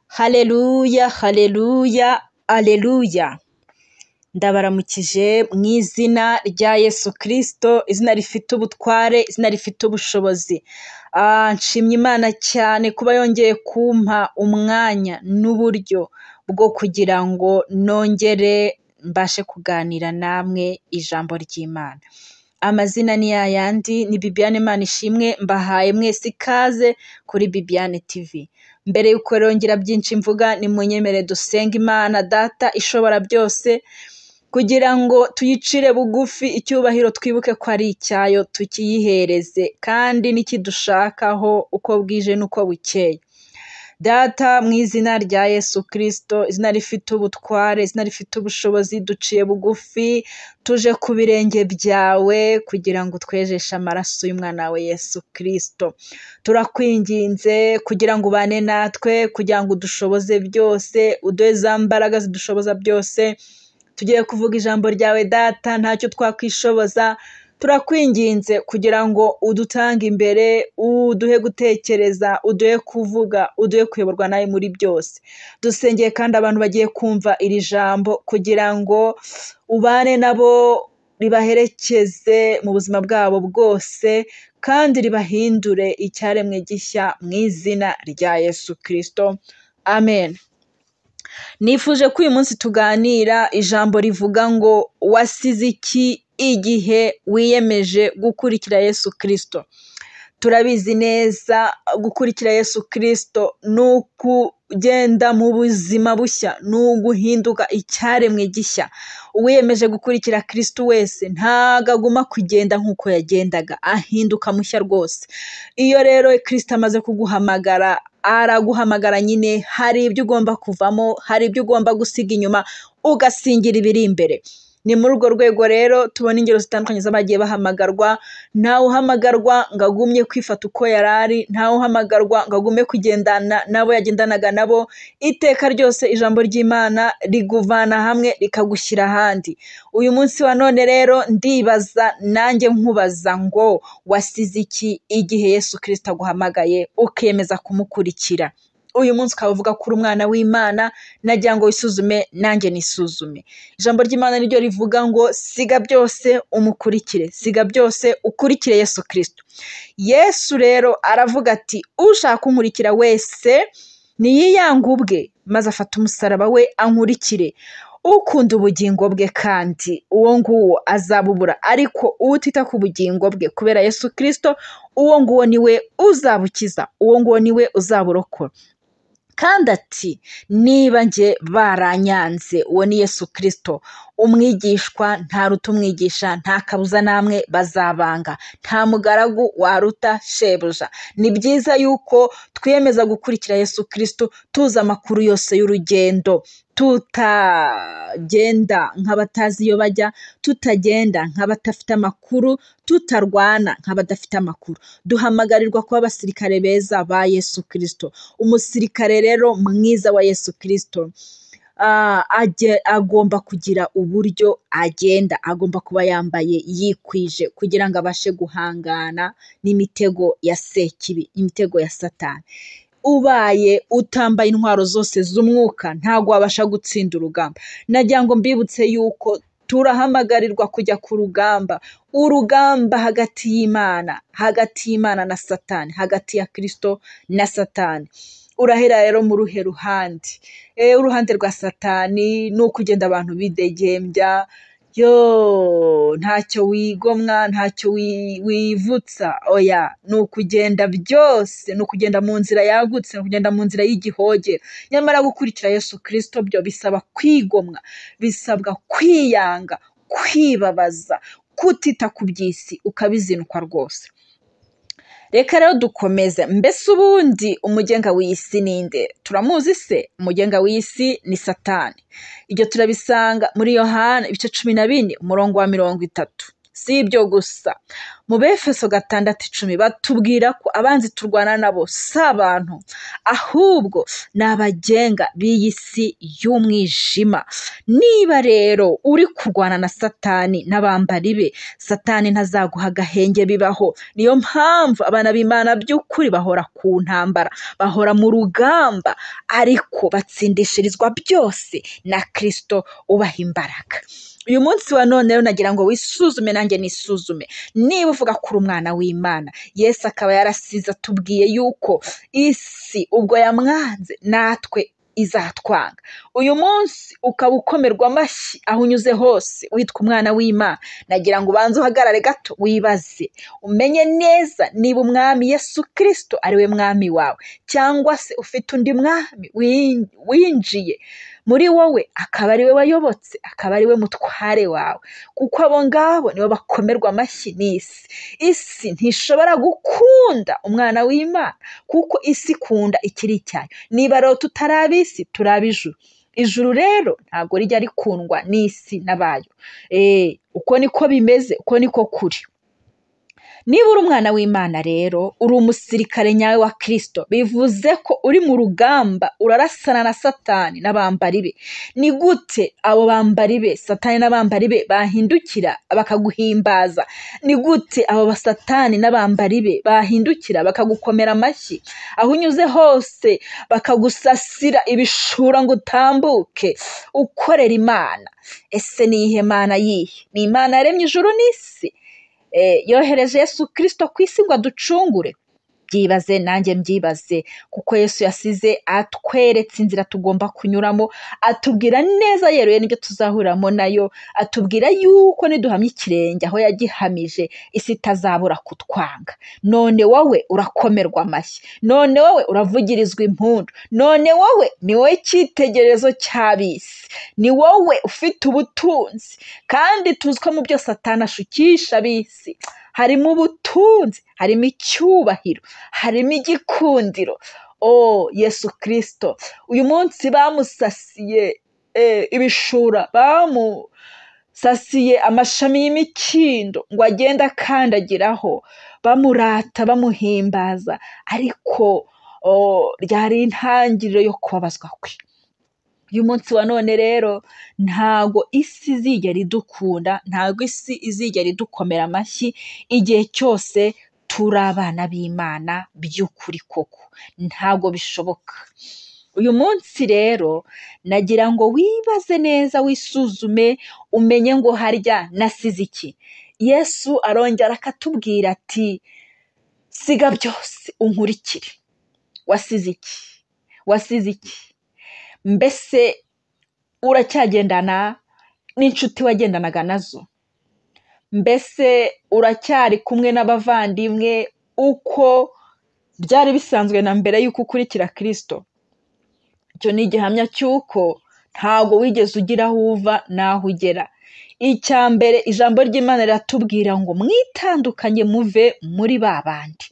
Haleluya, haleluya, aleluya, ndabaramukije mu izina rya Yesu Kristo, izina rifite ubutware, izina rifite ubushobozi, nshimye Imana cyane kuba yongeye kumpa umwanya n'uburyo bwo kugira ngo nongere mbashe kuganira namwe ijambo ry'Imana, amazina ni yayandi, ni Bibiane Imanishimwe, mbahaye mwese ikaze kuri Bibiane TV, mbere y'uko rero byinshi mvuga nimunyemere dusenge Imana Data ishobora byose, kugira ngo tuyicire bugufi, icyubahiro twibuke ko ari icyayo tukiyihereze kandi nikidushakaho uko bwije n'uko bukeye, Data mu izina rya Yesu Kristo, izina rifite ubutware, izina rifite ubushobozi, duciye bugufi tuje ku birenge byawe kugira ngo utwejeshe amaraso y'umwana wawe Yesu Kristo, turakwinginze kugira ngo ubane natwe, kugira ngo udushoboze byose, uduhe za mbaraga zidushoboza byose, tugiye kuvuga ijambo ryawe Data ntacyo twakwishoboza, turakwinginze kugira ngo udutange imbere, uduhe gutekereza, uduhe kuvuga, uduhe kuyoborwa nawe muri byose, dusengeye kandi abantu bagiye kumva iri jambo kugira ngo ubane nabo, ribaherekeze mu buzima bwabo bwose kandi ribahindure icyaremwe gishya mu izina rya Yesu Kristo, amen. Nifuje ko uyu munsi tuganira ijambo rivuga ngo wasize iki igihe wiyemeje gukurikira Yesu Kristo, turabizi neza gukurikira Yesu Kristo ni ukugenda mu buzima bushya, ni uguhinduka icyaremwe gishya, uwiyemeje gukurikira Kristo wese ntago aguma kugenda nk'uko yagendaga, ahinduka mushya rwose, iyo rero Kristo amaze kuguhamagara araguhamagara nyine, hari ibyo ugomba kuvamo, hari ibyo ugomba gusiga inyuma, ugasingira ibiri imbere, ni muri urwo rwego rero tubona ingero zitandukanye z'abagiye bahamagarwa, ntawe uhamagarwa ngo agumye kwifata uko yari ari, ntawe uhamagarwa ngo agume kugendana n'abo yagendanaga nabo, iteka ryose ijambo ry'Imana riguvana hamwe rikagushyira ahandi, uyu munsi wa none rero ndibaza nanjye nkubaza ngo wasize iki igihe Yesu Kristo aguhamagaye ukiyemeza kumukurikira, uyu munsi ukaba uvuga ko uri umwana w'Imana nagira ngo wisuzume nanjye nisuzume, ijambo ry'Imana niryo rivuga ngo siga byose umukurikire, siga byose ukurikire Yesu Kristo, Yesu rero aravuga ati ushaka kunkurikira wese niyiyange ubwe maze afate umusaraba we ankurikire, ukunda ubugingo bwe kandi uwo nguwo azabubura, ariko utita ku bugingo bwe kubera Yesu Kristo uwo nguwo ni we uzabukiza, uwo nguwo ni we uzaburokora, kandi ati niba njye baranyanze uwo ni Yesu Kristo umwigishwa ntaruta umwigisha nta kabuza namwe bazabanga nta mugaragu waruta shebuja, ni byiza yuko twiyemeza gukurikira Yesu Kristo tuzi amakuru yose y'urugendo, tutagenda nk'abatazi iyo bajya, tutagenda nk'abadafite amakuru, tutarwana nk'abadafite amakuru, duhamagarirwa kuba abasirikare beza ba Yesu Kristo, umusirikare rero mwiza wa Yesu Kristo agomba kugira uburyo agenda, agomba kuba yambaye yikwije kugira ngo abashe guhangana n'imitego ya sekibi, imitego ya satani, ubaye utambaye intwaro zose z'umwuka ntabwo wabasha gutsinda urugamba, nagira ngo mbibutse yuko turahamagarwa kujya ku rugamba, urugamba hagati y'Imana, hagati y'Imana na satani, hagati ya Kristo na satani, urahera rero mu ruhe ruhande? Uruhande rwa satani ni ukugenda abantu bidegembya, yoo ntacyo wigomwa, ntacyo wivutsa, oya ni ukugenda byose, ni ukugenda mu nzira yagutse, ni ukugenda mu nzira y'igihogere, nyamara gukurikira Yesu Kristo byo bisaba kwigomwa, bisabwa kwiyanga, kwibabaza, kutita ku by'isi ukabizinukwa rwose, reka rero dukomeze, mbese ubundi umugenga w'iyi si ni nde? Turamuzi se? Umugenga w'iyi si ni satani, ibyo turabisanga muri Yohana ibice cumi na bine umurongo wa mirongo itatu, si ibyo gusa mu befeso gatandatu icumi batubwira ko abanzi turwana nabo si abantu ahubwo ni abagenga b'iyi si y'umwijima. Niba rero uri kurwana na satani n'abambari be, satani ntazaguha agahenge bibaho. Niyo mpamvu abana b'Imana by'ukuri bahora ku ntambara, bahora mu rugamba, ariko batsindishirizwa byose na Kristo ubaha imbaraga. Uyu munsi wa none rero nagira ngo wisuzume nanjye nisuzume, niba uvuga ko uri umwana w'Imana, Yesu akaba yarasize atubwiye yuko isi ubwo yamwanze natwe izatwanga. Uyu munsi ukaba ukomerwa amashyi aho unyuze hose witwa umwana w'Imana, nagira ngo ubanze uhagarare gato wibaze, umenye neza niba umwami Yesu Kristo ari we mwami wawe, cyangwa se ufite undi mwami win- winjiye muri wowe akaba ari we wayobotse, akaba ari we mutware wawe, kuko abo ngabo nibo bakomerwa amashyi n'isi. Isi ntishobora gukunda umwana w'Imana, kuko isi ikunda ikiri icyayo. Niba rero tutari ab'isi, turi ab'ijuru. Ijuru rero ntabwo rijya rikundwa n'isi n'abayo. Eh, uko niko bimeze, uko niko kuri. Niba uri umwana w'Imana rero, uri umusirikare nyawe wa Kristo, bivuze ko uri mu rugamba, urarasana na Satani n'abambari be. Ni gute abo bambari be, Satani n'abambari be bahindukira bakaguhimbaza? Ni gute abo basatani n'abambari be bahindukira bakagukomera amashyi? Aho unyuze hose bakagusasira ibishura ngo utambuke, ukorera Imana. Ese ni iyihe Mana yihe? Ni Imana yaremye ijuru n'isi? Eh, yohereje Yesu Kristo ku isi ngo aducungure byibaze nanjye mbyibaze kuko Yesu yasize atweretse inzira tugomba kunyuramo atubwira neza yeruye n'ibyo tuzahuriramo nayo atubwira yuko niduhamya ikirenge aho yagihamije isi itazabura kutwanga none wowe urakomerwa amashyi none wowe uravugirizwa impundu none wowe ni wowe cyitegererezo cy'ab'isi ni wowe ufite ubutunzi kandi tuzi ko mu byo satani ashukisha ab'isi harimo ubutunzi harimo icyubahiro harimo igikundiro o yesu kirisito uyu munsi bamusasiye eh, ibishura bamusasiye amashami y'imikindo ngo agende akandagiraho bamurata bamuhimbaza ariko o, ryari intangiriro yo kubabazwa kwe uyu munsi wa none rero ntago isi izigera idukunda ntago isi izigera idukomera amashyi igihe cyose turi abana b'imana by'ukuri koko ntago bishoboka uyu munsi rero nagira ngo wibaze neza wisuzume umenye ngo harya nasize iki yesu arongera akatubwira ati siga byose unkurikire wasize iki wasize iki mbese uracyagendana n'inshuti wagendanaga nazo mbese uracyari kumwe n'abavandimwe uko byari bisanzwe na mbere y'uko ukurikira kirisito icyo ni igihamya cy'uko ntago wigeze ugira aho uva n'aho ugera icya mbere ijambo ry'imana riratubwira ngo mwitandukanye muve muri ba bandi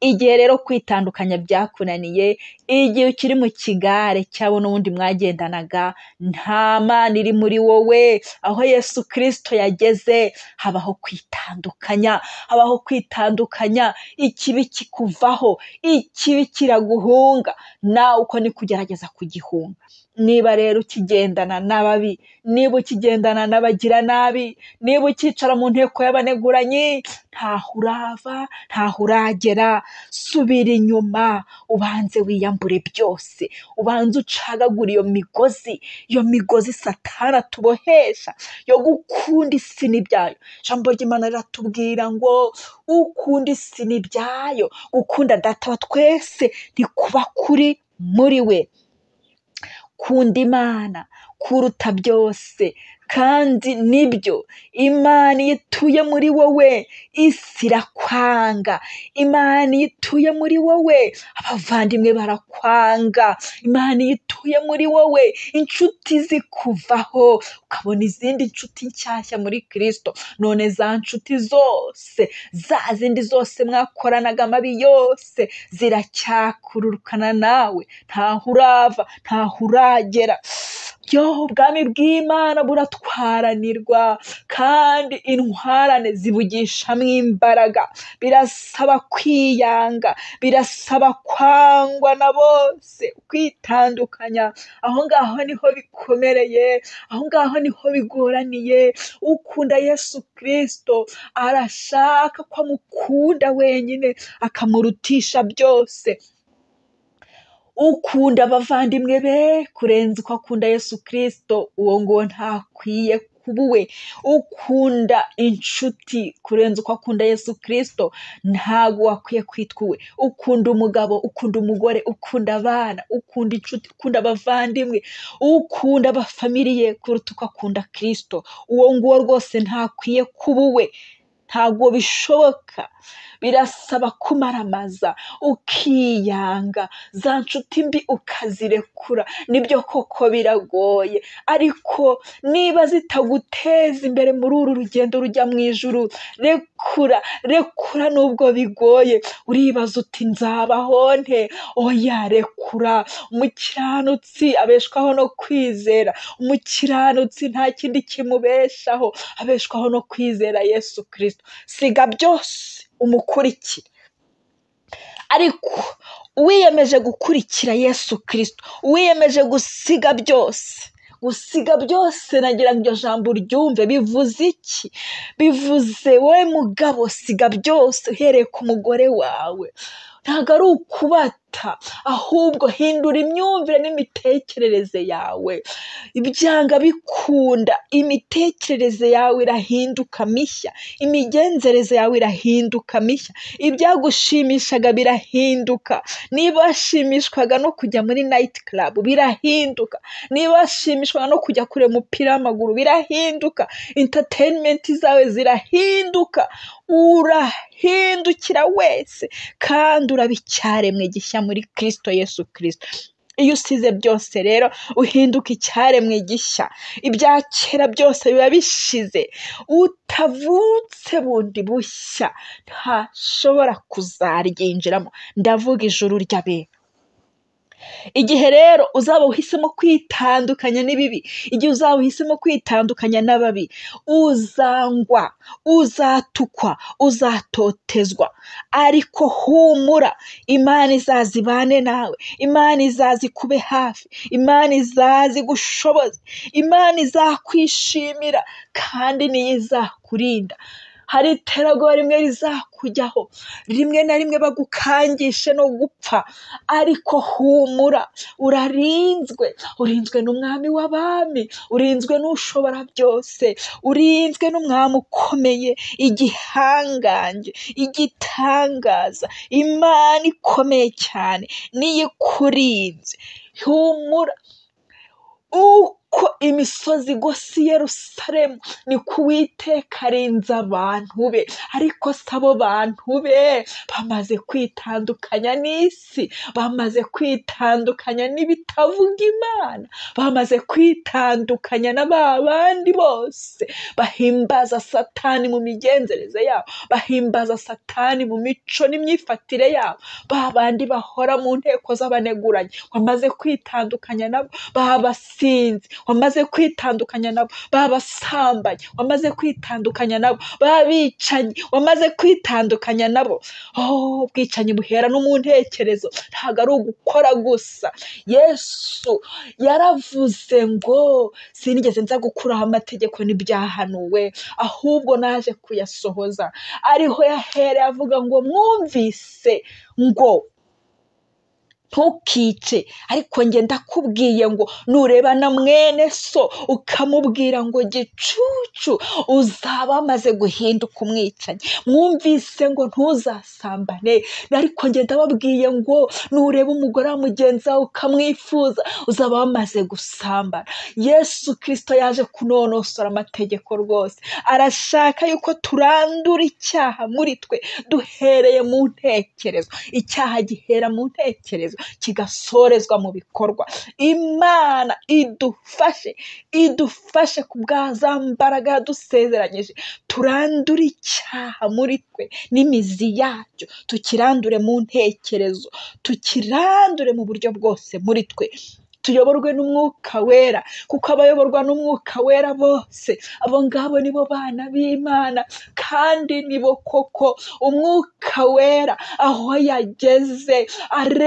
igihe rero kwitandukanya byakunaniye igihe ukiri mu kigare cyabo n'ubundi mwagendanaga nta mana iri muri wowe aho yesu kirisito yageze habaho kwitandukanya habaho kwitandukanya ikibi kikuvaho ikibi kiraguhunga nawe uko ni kugerageza kugihunga niba rero ukigendana n'ababi niba ukigendana n'abagira nabi niba ukicara mu nteko y'abaneguranyi ntaho urava ntaho uragera subira inyuma ubanze wiyambure byose ubanze ucagagure iyo migozi iyo migozi satana tubohesha yo gukunda isi n'ibyayo ijambo ry'imana riratubwira ngo ukunda isi n'ibyayo gukunda data wa twese ntikuba kuri muri we kunda imana kuruta byose kandi nibyo imana iyo ituye muri wowe isi irakwanga imana iyo ituye muri wowe abavandimwe barakwanga imana iyo ituye muri wowe inshuti zikuvaho ukabona izindi nshuti nshyashya muri kirisito none za nshuti zose za zindi zose mwakoranaga amabi yose ziracyakururukana nawe ntaho urava ntaho uragera yo ubwami bw'imana buratwaranirwa kandi intwarane zibugishamo imbaraga birasaba kwiyanga birasaba kwangwa na bose kwitandukanya aho ngaho niho bikomereye aho ngaho niho bigoraniye ukunda yesu kirisito arashaka ko amukunda wenyine akamurutisha byose ukunda abavandimwe be kurenza uko akunda yesu kirisito uwo nguwo ntakwiye kuba uwe ukunda inshuti kurenza uko akunda yesu kirisito ntabwo wakwiye kwitwa uwe ukunda umugabo ukunda umugore ukunda abana ukunda inshuti ukunda abavandimwe ukunda abafamiliye kuruta uko akunda kirisito uwo nguwo rwose ntakwiye kuba uwe ntabwo bishoboka birasaba kumaramaza ukiyanga za nshuti mbi ukazirekura nibyo koko biragoye ariko niba zitaguteza imbere muri uru rugendo rujya mu ijuru rekura rekura nubwo bigoye uribaza uti nzabaho nte oya rekura umukiranutsi abeshwaho no kwizera umukiranutsi nta kindi kimubeshaho abeshwaho no kwizera yesu kirisito siga byose umukurikire ariko uwiyemeje gukurikira yesu kirisito uwiyemeje gusiga byose gusiga byose nagira ngo iryo jambo uryumve bivuze iki bivuze wowe mugabo siga byose uhereye ku mugore wawe ntabwo ari ukubata ahubwo hindura imyumvire n'imitekerereze yawe ibyanga bikunda imitekerereze yawe irahinduka mishya imigenzereze yawe irahinduka mishya ibyagushimishaga birahinduka niba washimishwaga no kujya muri nayiti karabu birahinduka niba washimishwaga no kujya kureba umupira w'amaguru birahinduka interineti zawe zirahinduka urahindukira wese kandi uraba icyaremwe gishya muri kirisito yesu kirisito iyo usize byose rero uhinduka icyaremwe gishya ibya kera byose biba bishize utavutse bundi bushya ntashobora kuzaryinjiramo ndavuga ijuru ry'abera igihe rero uzaba uhisemo kwitandukanya n'ibibi igihe uzaba uhisemo kwitandukanya n'ababi uzangwa uzatukwa uzatotezwa ariko humura imana izaza ibane nawe imana izaza ikube hafi imana izaza igushoboze imana izakwishimira kandi niyo izakurinda hari iterabwoba rimwe rizakujyaho rimwe na rimwe bagukangishe no gupfa ariko humura urarinzwe urinzwe n'umwami w'abami urinzwe n'ushobora byose urinzwe n'umwami ukomeye igihangange igitangaza imana ikomeye cyane niyo ikurinze humura uko imisozi igose i Yerusalemu niko uwiteka arinze abantu be ariko si abo bantu be bamaze kwitandukanya n'isi bamaze kwitandukanya n'ibitavuga imana bamaze kwitandukanya na ba bandi bose bahimbaza satani mu migenzereze yabo bahimbaza satani mu mico n'imyifatire yabo ba bandi bahora mu nteko z'abaneguranyi bamaze kwitandukanya nabo babasinzi wamaze kwitandukanya nabo babasambanyi wamaze kwitandukanya nabo babicanyi wamaze kwitandukanya nabo oh ubwicanyi buhera no mu ntekerezo ntabwo ari ugukora gusa yesu yaravuze ngo sinigeze nza gukuraho amategeko n'ibyahanuwe ahubwo naje kuyasohoza ariho yahereye avuga ngo mwumvise ngo ntukice ariko njye ndakubwiye ngo nureba na mwene so ukamubwira ngo gicucu uzaba amaze guhinduka umwicanyi mwumvise ngo ntuzasambane ariko njye ndababwiye ngo nureba umugore wa mugenzi wawe ukamwifuza uzaba wamaze gusambana yesu kirisito yaje kunonosora amategeko rwose arashaka yuko turandura icyaha muri twe duhereye mu ntekerezo icyaha gihera mu ntekerezo kigasorezwa mu bikorwa imana idufashe idufashe ku bwaza mbaraga yadusezeranyije turandure icyaha muri twe n'imizi yacyo tukirandure mu ntekerezo tukirandure mu buryo bwose muri twe tuyoborwe n'umwuka wera kuko abayoborwa n'umwuka wera bose abo ngabo nibo bana b'imana kandi nibo koko umwuka wera aho yageze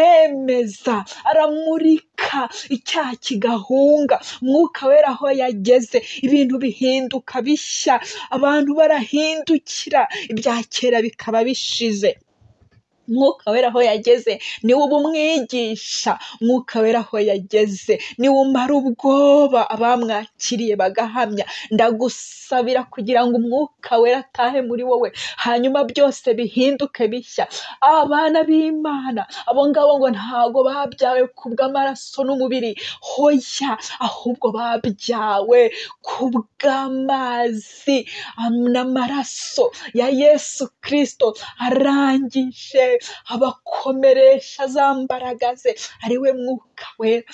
aremeza aramurika icyaha kigahunga umwuka wera aho yageze ibintu bihinduka bishya abantu barahindukira ibya kera bikaba bishize umwuka wera aho yageze niwe uba umwigisha umwuka wera aho yageze niwe umara ubwoba abamwakiriye bagahamya ndagusabira kugira ngo umwuka wera atahe muri wowe hanyuma byose bihinduke bishya abana b'imana abo ngabo ngo ntabwo babyawe kubw'amaraso n'umubiri hoya ahubwo babyawe kubw'amazi n'amaraso ya yesu kirisito arangije abakomeresha za mbaraga ze ari we mwuka wera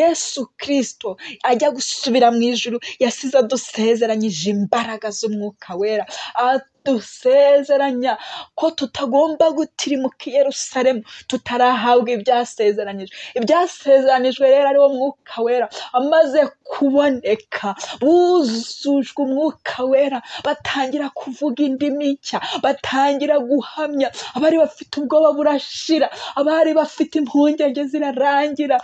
yesu kirisito ajya gusubira mu ijuru yasize adusezeranyije imbaraga z'umwuka wera adusezeranya ko tutagomba gutirimuka i yerusalemu tutarahabwa ibyasezeranyije ibyasezeranijwe rero ariwo mwuka wera amaze kuboneka buzujwe umwuka wera batangira kuvuga indimi nshya batangira guhamya abari bafite ubwoba burashira abari bafite impungenge zirarangira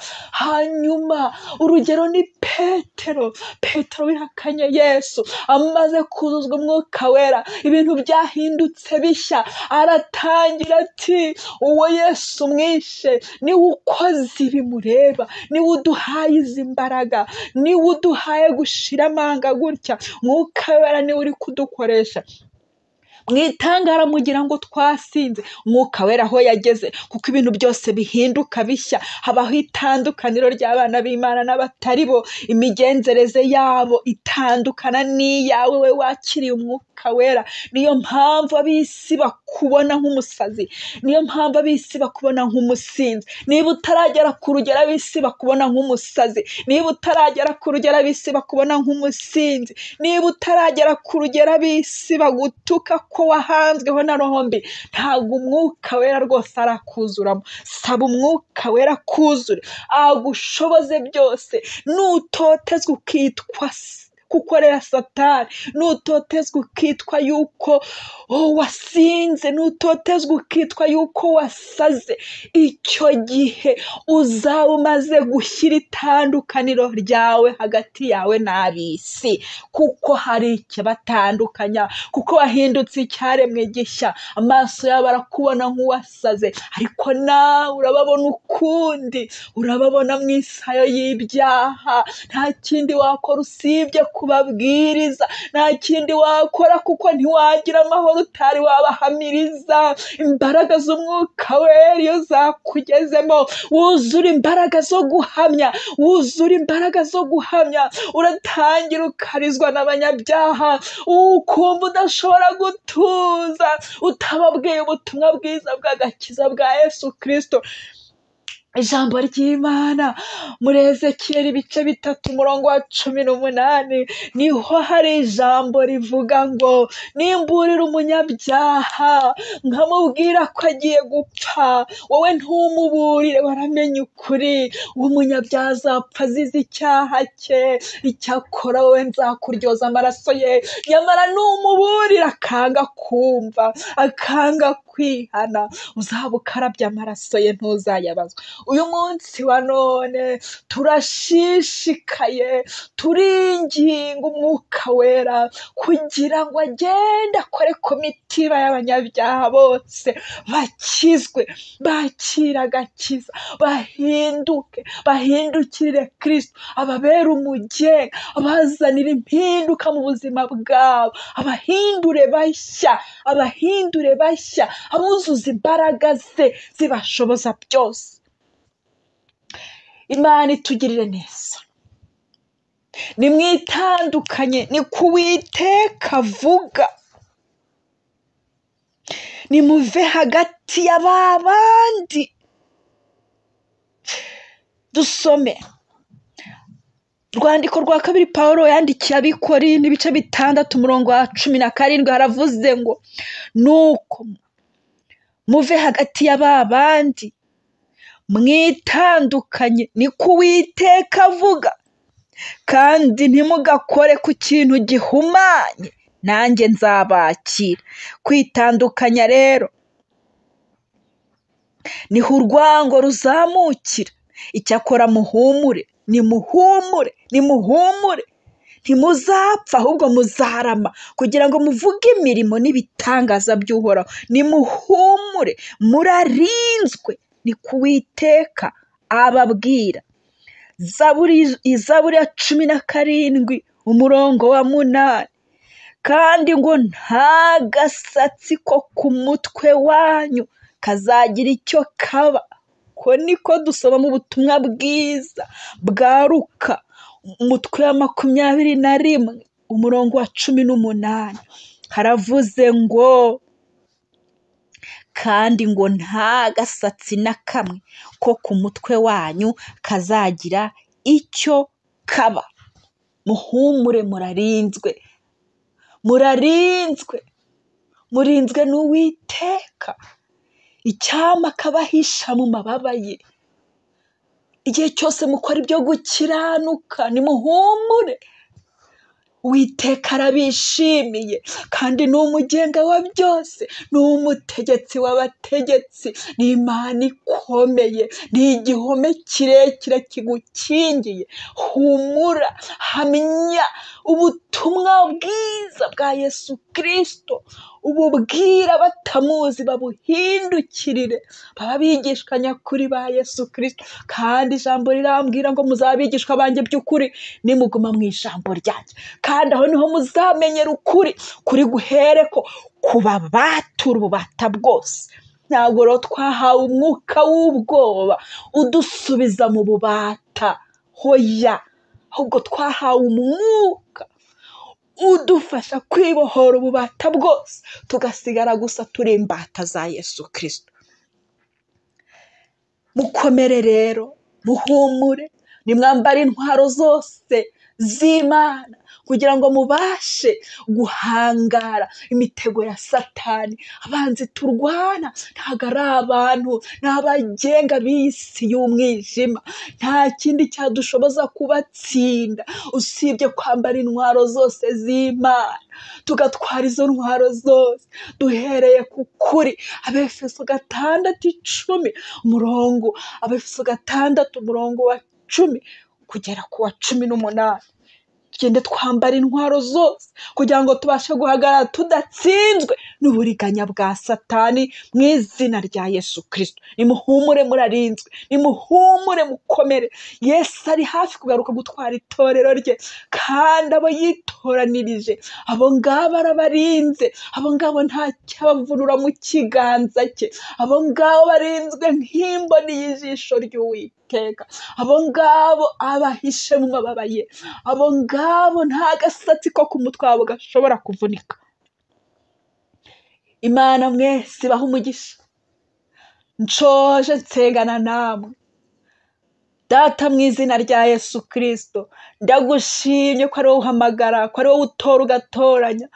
hanyuma urugero ni petero petero wihakanye yesu amaze kuzuzwa umwuka wera ibintu byahindutse bishya aratangira ati uwo yesu mwishe niwe ukoze ibi mureba niwe uduhaye izi mbaraga niwe uduhaye gushira amanga gutya mwuka wera niwe uri kudukoresha mu itangara mugira ngo twasinze umwuka wera aho yageze kuko ibintu byose bihinduka bishya habaho itandukaniro ry'abana b'imana n'abatari bo imigenzereze yabo itandukana n'iyawe we wakiriye umwuka wera niyo mpamvu ab'isi bakubona nk'umusazi niyo mpamvu ab'isi bakubona nk'umusinzi niba utaragera ku rugero ab'isi bakubona nk'umusazi niba utaragera ku rugero ab'isi bakubona nk'umusinzi niba utaragera ku rugero ab'isi bagutuka ko wahanzweho na rombi ntabwo umwuka wera rwose arakuzuramo saba umwuka wera kuzure agushoboze byose nutotezwa ukitwa kukorera satani nutotezwa ukitwa yuko oh, wasinze nutotezwa ukitwa yuko wasaze icyo gihe uzaba umaze gushyira itandukaniro ryawe hagati yawe n'ab'isi kuko hari ikibatandukanya kuko wahindutse icyaremwe gishya amaso yabo arakubona nk'uwasaze ariko nawe urababona ukundi urababona mu isayo y'ibyaha nta kindi wakora usibye ku kubabwiriza nta kindi wakora kuko ntiwagira amahoro utari wabahamiriza imbaraga z'umwuka wera iyo zakugezemo wuzura imbaraga zo guhamya wuzura imbaraga zo guhamya uratangira ukarizwa n'abanyabyaha ukumva udashobora gutuza utababwiye ubutumwa bwiza bw'agakiza bwa yesu kirisito ijambo ry'imana muri ezekiyeli ibice bitatu umurongo wa cumi n'umunani niho hari ijambo rivuga ngo nimburira umunyabyaha nkamubwira ko agiye gupfa wowe ntumuburire waramenye ukuri uwo munyabyaha azapfa azize icyaha cye icyakora wowe nzakuryoza amaraso ye nyamara numuburira akanga kumva akanga kwihana uzaba ukarabye amaraso ye ntuzayabazwa uyu munsi wa none turashishikaye turinginga umwuka wera kugira ngo agende akore ku mitiba y'abanyabyaha bose bakizwe bakira agakiza bahinduke bahindukirire kirisito ababera umugenga abazanira impinduka mu buzima bwabo abahindure bashya abahindure bashya abuzuza imbaraga ze zibashoboza byose imana itugirire neza ni mwitandukanye ni ku witeka avuga ni muve hagati ya ba bandi dusome rwandiko rwa kabiri paul yandikiye abikori n'ibice bitandatu umurongo wa cumi na karindwi haravuze ngo nuko muve hagati ya ba bandi mwitandukanye niko uwiteka avuga kandi ntimugakore ku kintu gihumanye nanjye nzabakira kwitandukanya rero niho urwango ruzamukira icyakora muhumure nimuhumure nimuhumure ntimuzapfa ahubwo muzarama kugira ngo muvuge imirimo n'ibitangaza by'uhoraho nimuhumure murarinzwe ni ku witeka ababwira zaburi izaburi ya cumi na karindwi umurongo wa munani kandi ngo nta gasatsi ko ku mutwe wanyu kazagira icyo kaba ko niko dusomamo ubutumwa bwiza bwaruka umutwe wa makumyabiri na rimwe umurongo wa cumi n'umunani haravuze ngo kandi ngo nta gasatsi na kamwe ko ku mutwe wanyu kazagira icyo kaba muhumure murarinzwe murarinzwe murinzwe n'uwiteka icyama akabahisha mu mababa ye igihe cyose mukora ibyo gukiranuka nimuhumure Uwiteka arabishimiye kandi ni umugenga wa byose ni umutegetsi w'abategetsi ni imana ikomeye ni igihome kirekire kigukingiye humura hamya ubutumwa bwiza bwa yesu kirisito ububwira batamuzi babuhindukirire baba abigishwa nyakuri ba yesu kirisito kandi ijambo rirambwira ngo muzaba abigishwa banjye by'ukuri nimuguma mu ijambo ryanjye kandi aho niho muzamenyera ukuri kuri guhereko kuba batura ububata bwose ntabwo rero twahawe umwuka w'ubwoba udusubiza mu bubata hoya ahubwo twahawe umwuka udufasha kwibohora ububata bwose tugasigara gusa turi imbata za yesu kirisito mukomere rero muhumure nimwambare intwaro zose z'imana kugira ngo mubashe guhangara imitego ya satani abanzi turwana ntabwo ari abantu ni abagenga b'isi y'umwijima nta kindi cyadushoboza kubatsinda usibye kwambara intwaro zose z'imana tugatwara izo ntwaro zose duhereye ku kuri abefeso gatandatu icumi umurongo abefeso gatandatu umurongo wa cumi kugera ku wa cumi n'umunani tugende twambara intwaro zose kugira ngo tubashe guhagarara tudatsinzwe n'uburiganya bwa satani mu izina rya yesu kirisito nimuhumure murarinzwe nimuhumure mukomere yesu ari hafi kugaruka gutwara itorero rye kandi abo yitoranirije abo ngabo arabarinze abo ngabo nta cyabavunura mu kiganza cye abo ngabo barinzwe nk'imboni y'ijisho ry'uwiteka abo ngabo abahishe mu mababa ye abo ngabo nta gasatsi ko ku mutwe wabo gashobora kuvunika imana mwese ibaha umugisha nshoje nsengana namwe data mu izina rya yesu kirisito ndagushimye ko ari wowe uhamagara ko ari wowe utora ugatoranya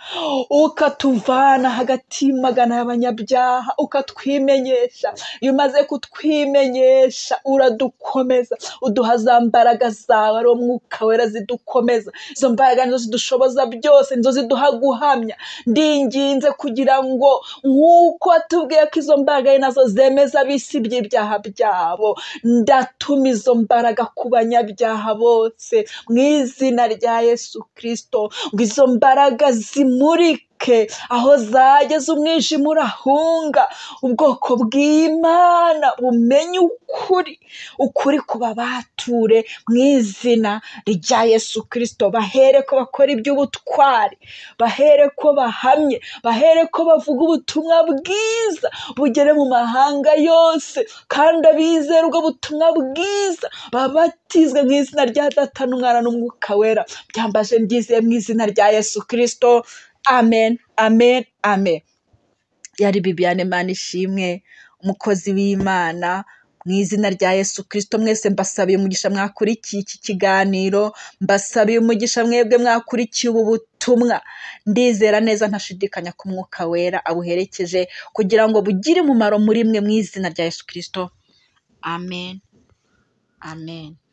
ukatuvana hagati y'imagana y'abanyabyaha ukatwimenyesha iyo umaze kutwimenyesha uradukomeza uduha za mbaraga zawe ari wo mwuka wera zidukomeza izo mbaraga nizo zidushoboza byose nizo ziduha guhamya ndinginze kugira ngo nk'uko watubwiye ko izo mbaraga ari nazo zemeza abisi by'ibyaha byabo ndatuma izo mbaraga ku banyabyaha bose mu izina rya yesu kirisito ngo izo mbaraga zimurike aho zageze umwijima urahunga ubwoko bw'imana bumenye ukuri ukuri kubabature mu izina rya yesu kirisito bahere ko bakora iby'ubutwari bahere ko bahamye bahere ko bavuga ubutumwa bwiza bugere mu mahanga yose kandi abizera ubwo butumwa bwiza babatizwe mu izina rya data n'umwana n'umwuka wera byambaje mbyizeye mu izina rya yesu kirisito amen amen amen yari bibiyane mana ishimwe umukozi w'imana mu izina rya yesu kirisito mwese mbasabiye umugisha mwakurikiye iki kiganiro mbasabiye umugisha mwebwe mwakurikiye ubu butumwa ndizera neza ntashidikanya ku mwuka wera abuherekeje kugira ngo bugire umumaro muri mwe mu izina rya yesu kirisito amen amen.